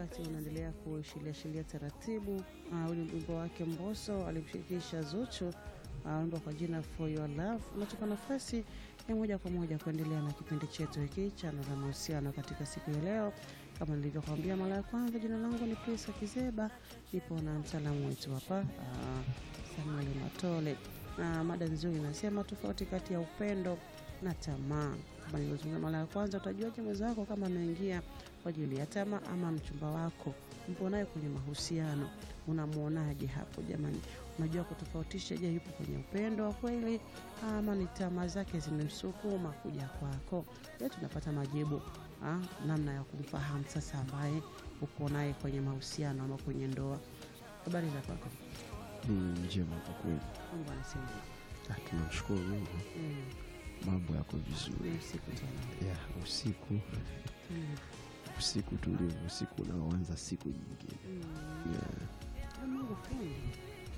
wakati unaendelea kushiliashilia taratibu. Uh, ule wimbo wake Mbosso alimshirikisha Zuchu, uh, wimbo kwa jina For Your Love unatupa nafasi ya moja kwa moja kuendelea na kipindi chetu hiki cha Nuru ya Mahusiano katika siku ya leo. Kama nilivyokuambia mara ya kwanza, jina langu ni Prisa Kizeba, nipo na mtaalamu wetu hapa uh, Samuel Matole na mada nzuri inasema tofauti kati ya upendo na tamaa. Kama nilivyozungumza mara ya kwanza, utajuaje mwenzako kama ameingia kwa ajili ya tamaa ama mchumba wako mpo naye kwenye mahusiano, unamwonaje hapo jamani? Unajua kutofautisha, je, yupo kwenye upendo wa kweli ama ni tamaa zake zimemsukuma kuja kwako? Leo tunapata majibu ha, namna ya kumfahamu sasa ambaye uko naye kwenye mahusiano ama kwenye ndoa. Habari za kwako? Ni njema kwa kweli. Mungu anasema Ah, Tunamshukuru Mungu, mm, mambo yako ni vizuri. usiku tena Ya usiku, mm, usiku tulivu, usiku unaoanza siku nyingine. mm. Ya, Ah, Mungu fundi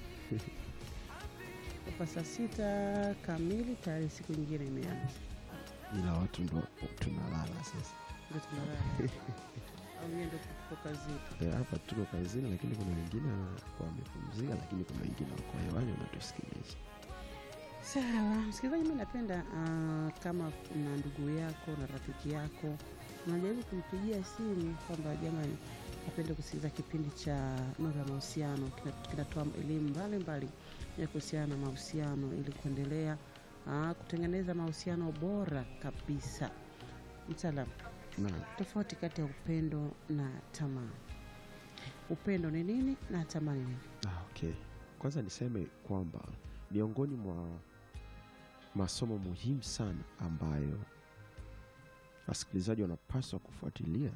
kwa saa sita kamili tayari siku nyingine imeanza, ila watu ndo tunalala sasa. ndio tunalala au yeye ndio tuko kazini. Eh, Hapa tuko kazini, lakini kuna wengine wamepumzika, lakini kuna wengine wako hewani wanatusikiliza. Sawa msikilizaji, mi napenda ah, kama na ndugu yako na rafiki yako unajaribu kumpigia simu kwamba jamani, napenda kusikiliza kipindi cha Nuru ya Mahusiano, kina- kinatoa elimu mbalimbali ya kuhusiana na mahusiano ili kuendelea ah, kutengeneza mahusiano bora kabisa. Mtaalam, Na tofauti kati ya upendo na tamaa. Upendo ni nini na tamaa ni nini? ah, okay. Kwanza niseme kwamba miongoni mwa masomo muhimu sana ambayo wasikilizaji wanapaswa kufuatilia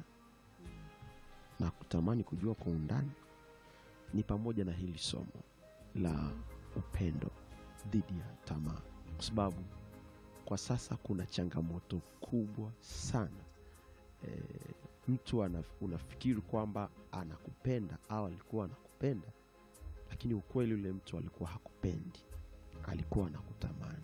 na kutamani kujua kwa undani ni pamoja na hili somo la upendo dhidi ya tamaa, kwa sababu kwa sasa kuna changamoto kubwa sana. E, mtu ana, unafikiri kwamba anakupenda au alikuwa anakupenda, lakini ukweli ule mtu alikuwa hakupendi, alikuwa anakutamani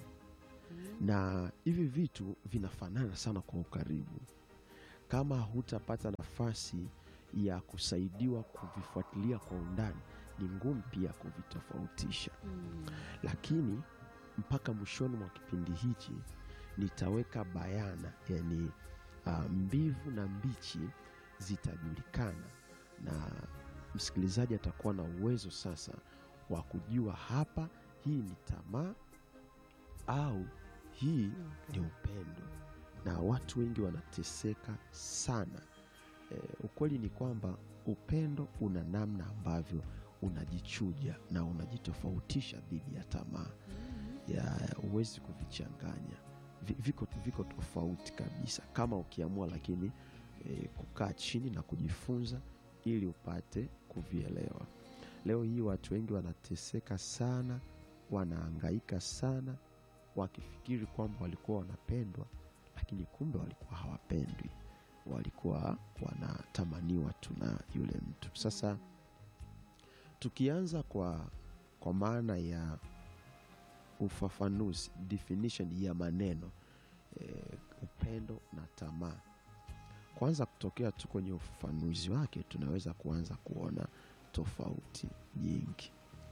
na hivi vitu vinafanana sana kwa ukaribu. Kama hutapata nafasi ya kusaidiwa kuvifuatilia kwa undani, ni ngumu pia kuvitofautisha. Lakini mpaka mwishoni mwa kipindi hichi nitaweka bayana, yani uh, mbivu na mbichi zitajulikana, na msikilizaji atakuwa na uwezo sasa wa kujua hapa, hii ni tamaa au hii ni upendo, na watu wengi wanateseka sana. E, ukweli ni kwamba upendo una namna ambavyo unajichuja na unajitofautisha dhidi ya tamaa ya huwezi kuvichanganya, Vi- viko, viko tofauti kabisa, kama ukiamua lakini e, kukaa chini na kujifunza ili upate kuvielewa. Leo hii watu wengi wanateseka sana, wanaangaika sana wakifikiri kwamba walikuwa wanapendwa, lakini kumbe walikuwa hawapendwi, walikuwa wanatamaniwa tu na yule mtu. Sasa tukianza kwa, kwa maana ya ufafanuzi definition ya maneno e, upendo na tamaa, kwanza kutokea tu kwenye ufafanuzi wake, tunaweza kuanza kuona tofauti nyingi.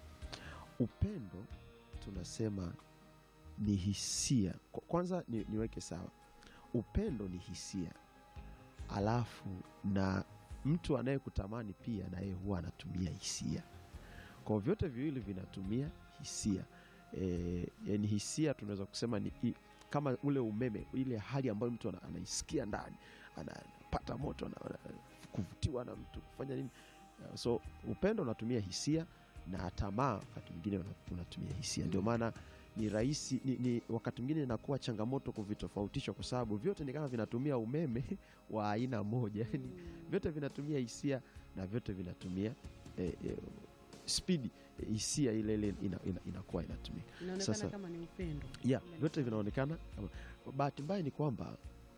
Upendo tunasema ni hisia. Kwa- Kwanza ni, niweke sawa, upendo ni hisia, alafu na mtu anayekutamani pia naye huwa anatumia hisia. Kwa vyote viwili vinatumia hisia e, yani hisia tunaweza kusema ni i, kama ule umeme, ile hali ambayo mtu ana- anaisikia ndani, ana- anapata moto, ana- ana- kuvutiwa na mtu, kufanya nini. So upendo unatumia hisia na tamaa wakati mwingine una- unatumia hisia. Ndio maana ni rahisi ni, ni, wakati mwingine inakuwa changamoto kuvitofautisha kwa sababu vyote ni kama vinatumia umeme wa aina moja, yani vyote vinatumia hisia na vyote vinatumia eh, eh, spidi eh, hisia ile ile ina, ina, inakuwa inatumika Inaonekana Sasa- kama ni upendo. yeah, vyote vinaonekana. kama- Bahati mbaya ni kwamba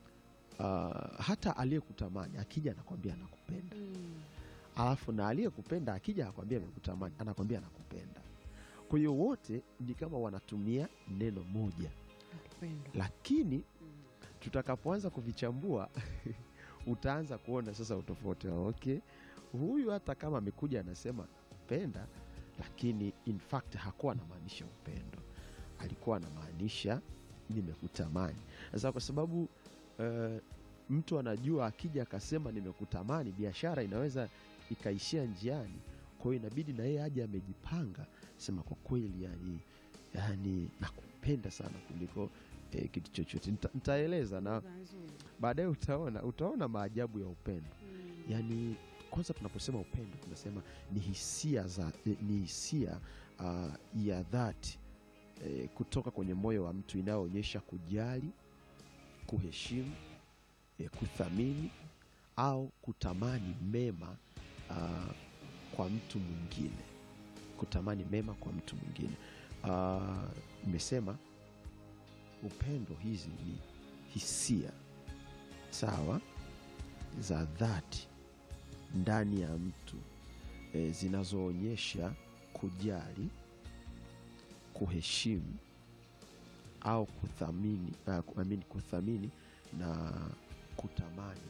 ah, hata aliyekutamani akija anakwambia anakupenda, Mm. alafu na aliyekupenda akija anakwambia amekutamani, anakwambia anakupenda. Kwa hiyo wote ni kama wanatumia neno moja, Upendo. lakini Mm. tutakapoanza kuvichambua utaanza kuona sasa utofauti wa okay, huyu hata kama amekuja anasema penda lakini in fact hakuwa anamaanisha upendo alikuwa anamaanisha nimekutamani sasa kwa sababu uh, mtu anajua akija akasema nimekutamani biashara inaweza ikaishia njiani kwa hiyo inabidi na yeye aje amejipanga sema kwa kweli yani, yani nakupenda sana kuliko eh, kitu chochote Nita, nitaeleza na Lugha nzuri. baadaye utaona utaona maajabu ya upendo Mm. yaani kwanza tunaposema upendo tunasema ni hisia za eh, ni hisia uh, ya dhati eh, kutoka kwenye moyo wa mtu inayoonyesha kujali kuheshimu eh, kuthamini au kutamani mema uh, kwa mtu mwingine kutamani mema kwa mtu mwingine Ah, nimesema upendo hizi ni hisia sawa za dhati ndani ya mtu e, zinazoonyesha kujali kuheshimu au kuthamini, uh, I mean, kuthamini na kutamani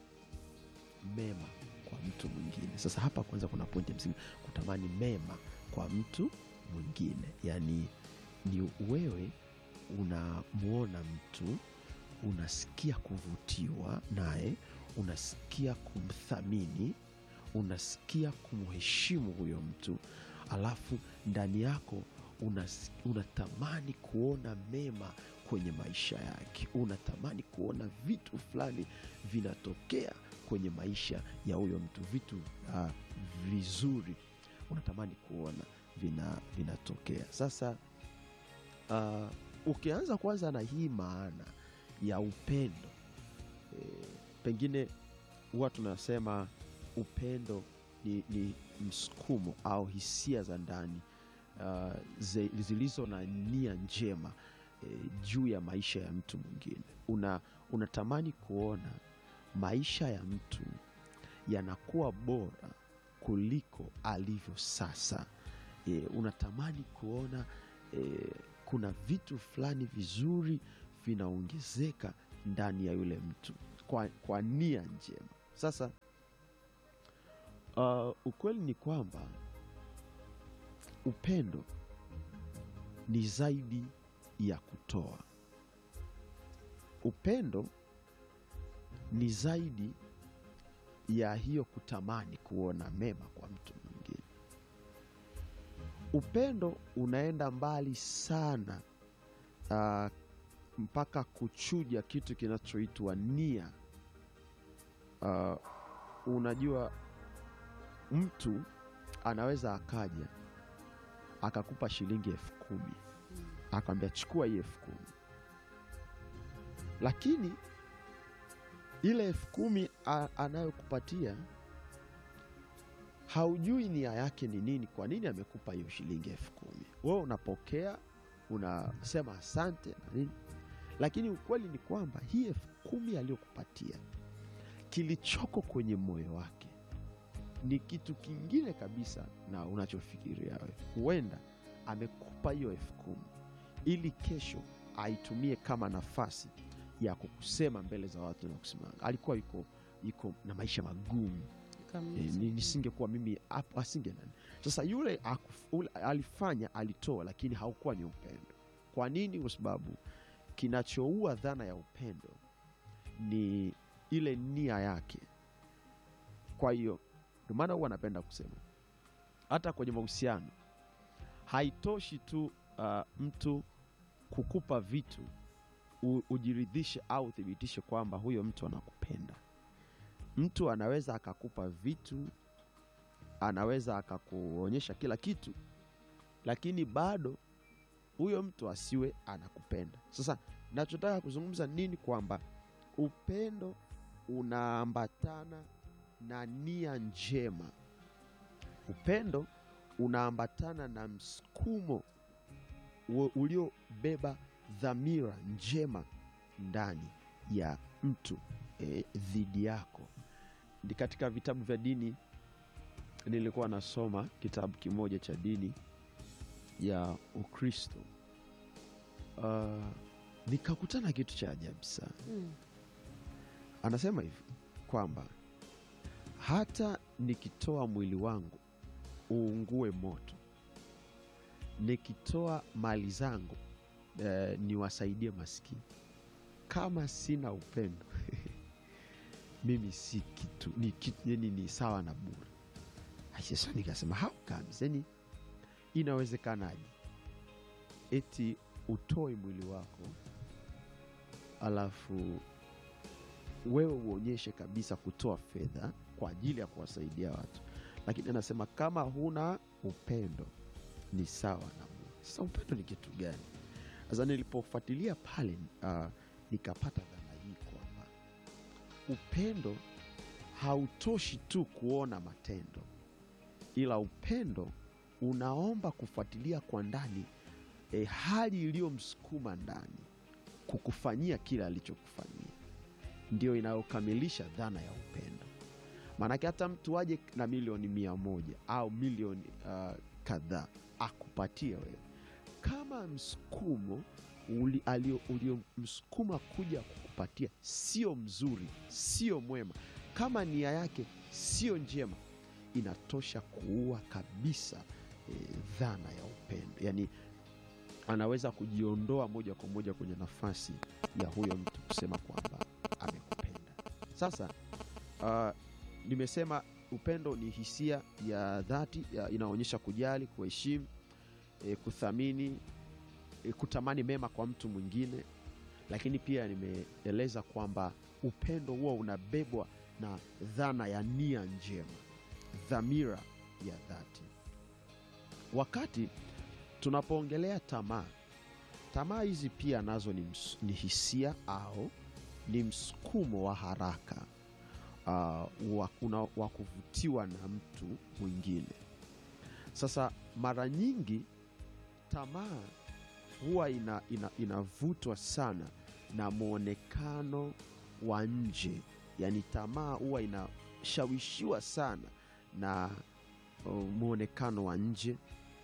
mema kwa mtu mwingine sasa hapa kwanza kuna pointi ya msingi kutamani mema kwa mtu mwingine yaani ni wewe unamwona mtu unasikia kuvutiwa naye unasikia kumthamini unasikia kumheshimu huyo mtu alafu ndani yako unas, unatamani kuona mema kwenye maisha yake unatamani kuona vitu fulani vinatokea kwenye maisha ya huyo mtu vitu uh, vizuri unatamani kuona vina vinatokea sasa uh, ukianza kwanza na hii maana ya upendo e, pengine huwa tunasema upendo ni, ni msukumo au hisia za ndani uh, ze- zilizo na nia njema e, juu ya maisha ya mtu mwingine una unatamani kuona maisha ya mtu yanakuwa bora kuliko alivyo sasa e, unatamani kuona e, kuna vitu fulani vizuri vinaongezeka ndani ya yule mtu kwa, kwa nia njema sasa uh, ukweli ni kwamba upendo ni zaidi ya kutoa upendo ni zaidi ya hiyo kutamani kuona mema kwa mtu mwingine upendo unaenda mbali sana uh, mpaka kuchuja kitu kinachoitwa nia uh, unajua mtu anaweza akaja akakupa shilingi elfu kumi akamwambia chukua hii elfu kumi lakini ile elfu kumi a- anayokupatia haujui nia yake ni nini kwa nini amekupa hiyo shilingi elfu kumi wewe unapokea unasema asante na nini lakini ukweli ni kwamba hii elfu kumi aliyokupatia kilichoko kwenye moyo wake ni kitu kingine kabisa na unachofikiria wewe huenda amekupa hiyo elfu kumi ili kesho aitumie kama nafasi ya kukusema mbele za watu na kusema alikuwa yuko yuko na maisha magumu Kabisa. e, ni- nisingekuwa mimi hapo asinge nani sasa yule akuf, ule, alifanya alitoa lakini haukuwa ni upendo kwa nini kwa sababu kinachoua dhana ya upendo ni ile nia yake kwa hiyo ndio maana huwa anapenda kusema hata kwenye mahusiano haitoshi tu uh, mtu kukupa vitu u, ujiridhishe au uthibitishe kwamba huyo mtu anakupenda mtu anaweza akakupa vitu anaweza akakuonyesha kila kitu lakini bado huyo mtu asiwe anakupenda sasa nachotaka kuzungumza nini kwamba upendo unaambatana na nia njema upendo unaambatana na msukumo u- uliobeba dhamira njema ndani ya mtu eh, dhidi yako Ni katika vitabu vya dini nilikuwa nasoma kitabu kimoja cha dini ya ukristo uh, nikakutana kitu cha ajabu sana Mm. anasema hivi kwamba hata nikitoa mwili wangu uungue moto, nikitoa mali zangu eh, niwasaidie maskini, kama sina upendo mimi si kitu, ni, kitu yani ni sawa na bure. Sasa nikasema how comes, yani inawezekanaje eti utoe mwili wako alafu wewe uonyeshe kabisa kutoa fedha kwa ajili ya kuwasaidia watu, lakini anasema kama huna upendo ni sawa na bure. Sasa upendo ni kitu gani? Sasa nilipofuatilia pale, uh, nikapata dhana hii kwamba upendo hautoshi tu kuona matendo, ila upendo unaomba kufuatilia kwa ndani e, hali iliyomsukuma ndani kukufanyia kile alichokufanyia, ndio inayokamilisha dhana ya upendo. Maanake hata mtu aje na milioni mia moja au milioni uh, kadhaa akupatie wewe, kama msukumo uliomsukuma kuja kukupatia sio mzuri, sio mwema, kama nia yake sio njema, inatosha kuua kabisa e, dhana ya upendo. Yani anaweza kujiondoa moja kwa moja kwenye nafasi ya huyo mtu kusema kwamba amekupenda. Sasa uh, nimesema upendo ni hisia ya dhati ya inaonyesha kujali, kuheshimu, e, kuthamini, e, kutamani mema kwa mtu mwingine, lakini pia nimeeleza kwamba upendo huwa unabebwa na dhana ya nia njema, dhamira ya dhati. Wakati tunapoongelea tamaa, tamaa hizi pia nazo ni, ms, ni hisia au ni msukumo wa haraka uh, wa kuvutiwa na mtu mwingine. Sasa mara nyingi tamaa huwa ina, ina, inavutwa sana na mwonekano wa nje, yaani tamaa huwa inashawishiwa sana na uh, mwonekano wa nje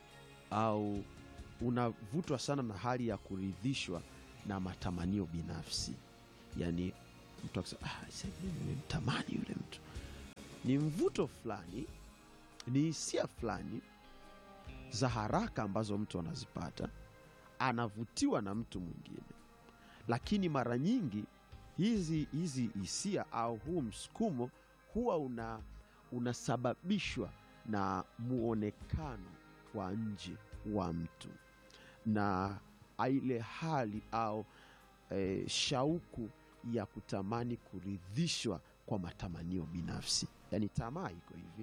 au unavutwa sana na hali ya kuridhishwa na matamanio binafsi. Yaani mtu akisema ah, nimemtamani yule mtu, ni mvuto fulani, ni hisia fulani za haraka ambazo mtu anazipata, anavutiwa na mtu mwingine. Lakini mara nyingi hizi hizi hisia au huu msukumo huwa una unasababishwa na muonekano wa nje wa mtu na ile hali au e, shauku ya kutamani kuridhishwa kwa matamanio binafsi. Yaani tamaa iko hivi,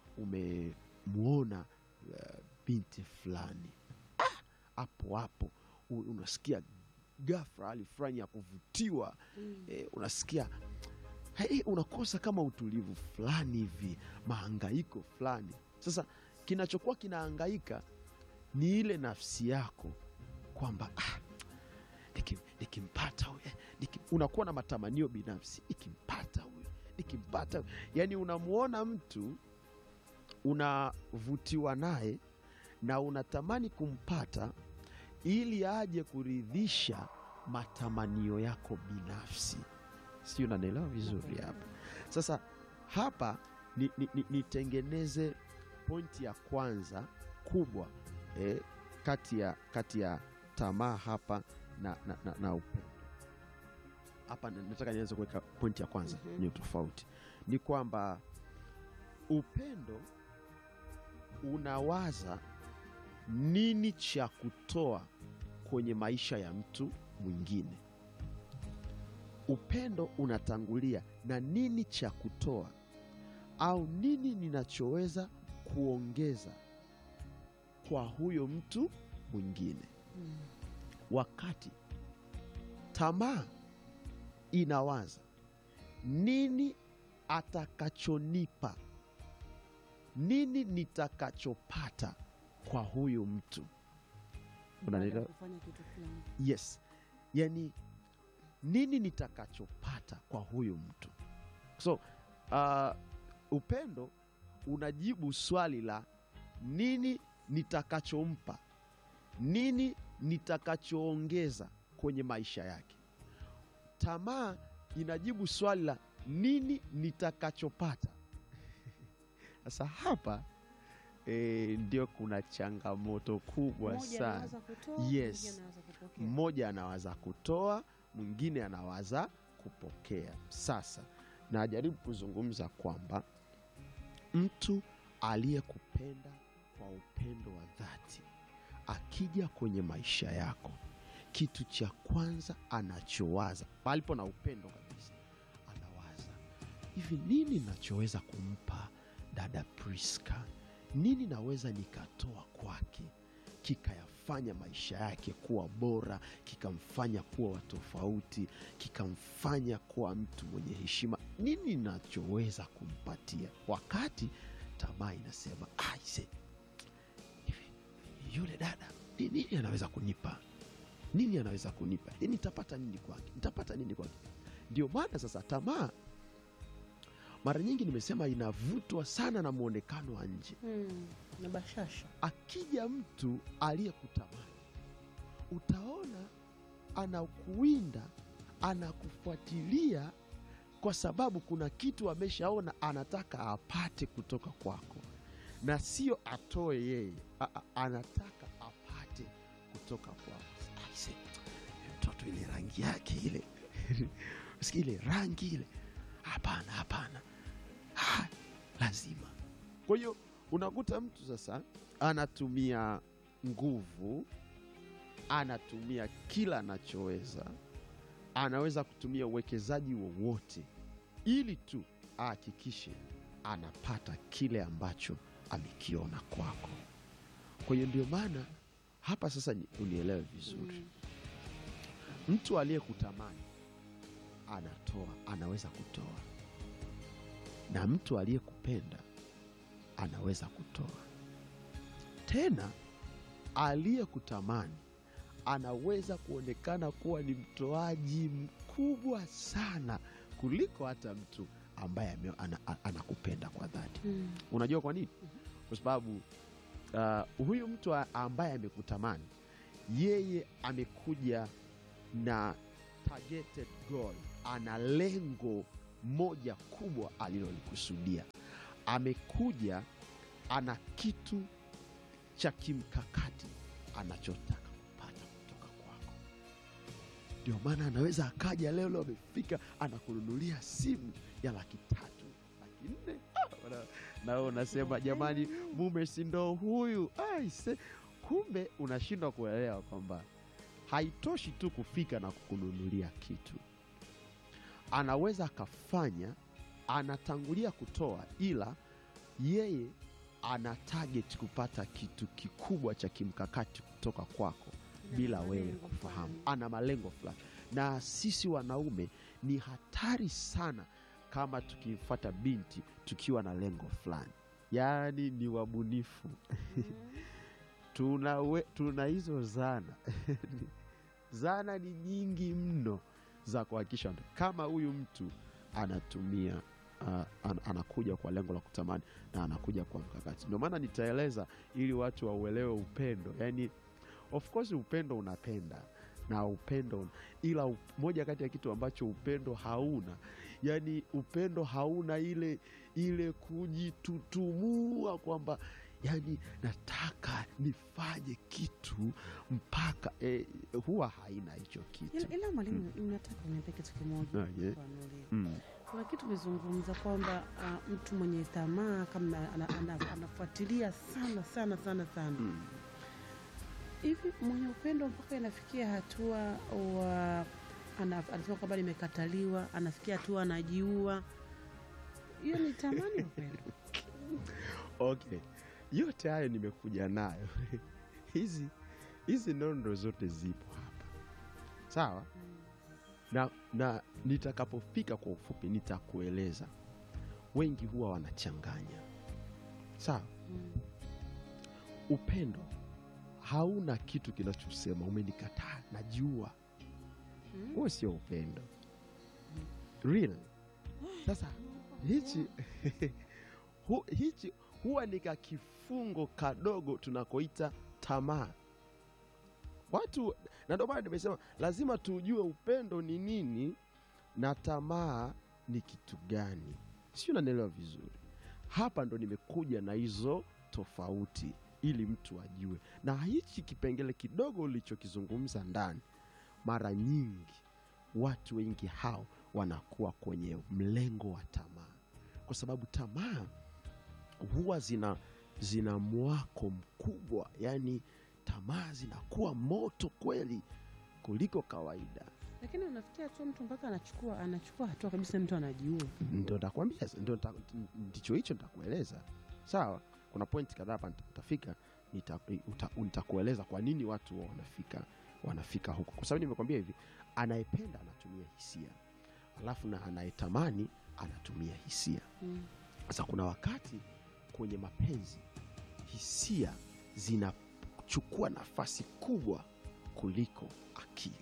umemwona uh, binti fulani hapo ah, hapo unasikia ghafla hali fulani ya kuvutiwa mm. E, unasikia hey, unakosa kama utulivu fulani hivi, mahangaiko fulani. Sasa kinachokuwa kinahangaika ni ile nafsi yako kwamba ah, nikimpata huyu niki, unakuwa na matamanio binafsi, nikimpata huyu nikimpata huyu. Yani unamwona mtu unavutiwa naye na unatamani kumpata ili aje kuridhisha matamanio yako binafsi, sijui unanielewa vizuri hapa. Sasa hapa nitengeneze ni, ni pointi ya kwanza kubwa eh, kati ya kati ya tamaa hapa na, na, na, na upendo hapa. Nataka nianze kuweka pointi ya kwanza mm -hmm. Ni tofauti ni kwamba upendo unawaza nini cha kutoa kwenye maisha ya mtu mwingine. Upendo unatangulia na nini cha kutoa au nini ninachoweza kuongeza kwa huyo mtu mwingine hmm. Wakati tamaa inawaza nini atakachonipa, nini nitakachopata kwa huyu mtu, unanielewa? Yes, yani nini nitakachopata kwa huyu mtu. So uh, upendo unajibu swali la nini nitakachompa, nini nitakachoongeza kwenye maisha yake. Tamaa inajibu swali la nini nitakachopata. sasa hapa e, ndio kuna changamoto kubwa Mmoja sana anawaza kutoa, Yes. mwingine anawaza kupokea. mmoja anawaza kutoa mwingine anawaza kupokea sasa najaribu kuzungumza kwamba mtu aliyekupenda kwa upendo wa dhati akija kwenye maisha yako kitu cha kwanza anachowaza palipo na upendo kabisa anawaza hivi nini nachoweza kumpa dada priska nini naweza nikatoa kwake kikayafanya maisha yake kuwa bora kikamfanya kuwa wa tofauti kikamfanya kuwa mtu mwenye heshima nini nachoweza kumpatia wakati tamaa inasema aise hivi yule dada ni- nini anaweza kunipa nini anaweza kunipa Ni- nitapata nini kwake nitapata nini kwake ndio maana sasa tamaa mara nyingi nimesema inavutwa sana na mwonekano wa nje Mm, na bashasha akija mtu aliyekutamani utaona anakuwinda anakufuatilia kwa sababu kuna kitu ameshaona anataka apate kutoka kwako na sio atoe yeye a, a, anataka apate kutoka kwako Aise, mtoto ile rangi yake ile Sikia ile rangi ile hapana hapana Ah, lazima kwa hiyo unakuta mtu sasa anatumia nguvu anatumia kila anachoweza anaweza kutumia uwekezaji wowote ili tu ahakikishe anapata kile ambacho amekiona kwako kwa hiyo ndio maana hapa sasa ni- unielewe vizuri Mm. mtu aliyekutamani anatoa anaweza kutoa na mtu aliyekupenda anaweza kutoa tena aliyekutamani anaweza kuonekana kuwa ni mtoaji mkubwa sana kuliko hata mtu ambaye ame- ana, a- anakupenda kwa dhati Mm. unajua kwa nini kwa sababu uh, huyu mtu a- ambaye amekutamani yeye amekuja na targeted goal ana lengo moja kubwa alilolikusudia amekuja ana kitu cha kimkakati anachotaka kupata kutoka kwako ndio maana anaweza akaja leo leo amefika anakununulia simu ya laki tatu laki nne Ah, wana- na wewe unasema jamani mume si ndo huyu aise kumbe unashindwa kuelewa kwamba haitoshi tu kufika na kukununulia kitu anaweza akafanya anatangulia kutoa ila yeye ana target kupata kitu kikubwa cha kimkakati kutoka kwako Na bila malengo wewe fulani. kufahamu ana malengo fulani na sisi wanaume ni hatari sana kama tukimfata binti tukiwa na lengo fulani yaani ni wabunifu Mm. tuna, we, tuna hizo zana zana ni nyingi mno za kuhakikisha kama huyu mtu anatumia uh, an, anakuja kwa lengo la kutamani na anakuja kwa mkakati ndio maana nitaeleza ili watu wauelewe upendo yani of course upendo unapenda na upendo un- ila up, moja kati ya kitu ambacho upendo hauna yani upendo hauna ile ile kujitutumua kwamba yani nataka nifanye kitu mpaka eh, huwa haina hicho kitu Ila- ila mwalimu nataka uniambie kitu kimoja Ah, yeah. Fanulie. mm. kuna kitu umezungumza kwamba ah, mtu mwenye tamaa kama ana, ana, anafuatilia sana sana sana sana Mm. hivi mwenye upendo mpaka inafikia hatua wa ana- anasema kwamba nimekataliwa anafikia hatua anajiua hiyo ni tamani upendo okay yote hayo nimekuja nayo hizi hizi nondo zote zipo hapa sawa na, na nitakapofika kwa ufupi nitakueleza wengi huwa wanachanganya sawa Mm. upendo hauna kitu kinachosema umenikataa najiua Mm. huo sio upendo real sasa hichi hu, hichi huwa ni kakifungo kadogo tunakoita tamaa watu na ndio maana nimesema lazima tujue upendo ni nini na tamaa ni kitu gani sio unanielewa vizuri hapa ndo nimekuja na hizo tofauti ili mtu ajue na hichi kipengele kidogo ulichokizungumza ndani mara nyingi watu wengi hao wanakuwa kwenye mlengo wa tamaa kwa sababu tamaa huwa zina zina mwako mkubwa yani tamaa zinakuwa moto kweli kuliko kawaida lakini unafikia tu mtu mpaka anachukua anachukua hatua kabisa mtu anajiua ndo ntakwambia ndio nita- ndicho hicho nitakueleza sawa kuna pointi kadhaa hapa nita- utafika nita- uta- nitakueleza kwa nini watu huwa wanafika wanafika huko kwa sababu nimekwambia hivi anayependa anatumia hisia alafu na anayetamani anatumia hisia mm. sasa kuna wakati kwenye mapenzi hisia zinachukua nafasi kubwa kuliko akili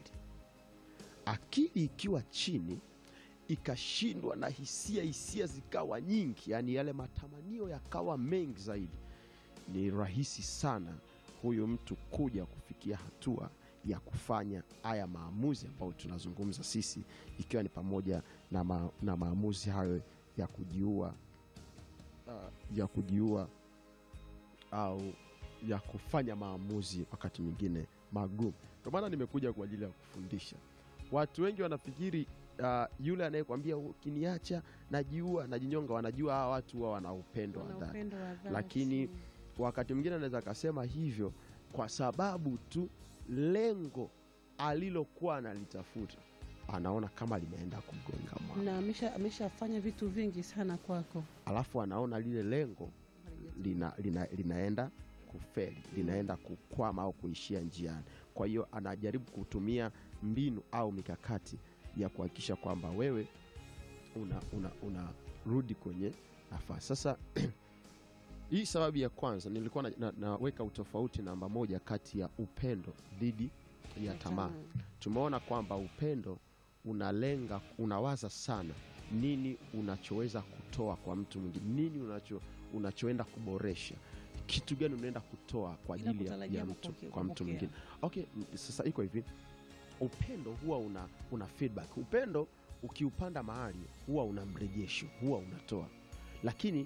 akili ikiwa chini ikashindwa na hisia hisia zikawa nyingi yani yale matamanio yakawa mengi zaidi ni rahisi sana huyu mtu kuja kufikia hatua ya kufanya haya maamuzi ambayo tunazungumza sisi ikiwa ni pamoja na, ma, na maamuzi hayo ya kujiua uh, ya kujiua au ya kufanya maamuzi wakati mwingine magumu ndio maana nimekuja kwa ajili ya kufundisha watu wengi wanafikiri uh, yule anayekwambia ukiniacha najiua najinyonga wanajua hawa watu huwa wana upendo wa Wana dhati upendo wa dhati. Lakini- wakati mwingine anaweza akasema hivyo kwa sababu tu lengo alilokuwa analitafuta anaona kama limeenda kugonga mwamba na amesha ameshafanya vitu vingi sana kwako alafu anaona lile lengo lina, lina, linaenda kufeli linaenda kukwama au kuishia njiani kwa hiyo anajaribu kutumia mbinu au mikakati ya kuhakikisha kwamba wewe unarudi una, una unarudi kwenye nafasi sasa hii sababu ya kwanza nilikuwa na, na, naweka utofauti namba moja kati ya upendo dhidi ya tamaa tumeona kwamba upendo unalenga unawaza sana nini unachoweza kutoa kwa mtu mwingine nini unacho, unachoenda kuboresha kitu gani unaenda kutoa kwa Bila ajili ya, kutarajia ya mtu kupokea- kwa mtu kupokea. mwingine okay m- sasa iko hivi upendo huwa una, una feedback upendo ukiupanda mahali huwa una mrejesho huwa unatoa lakini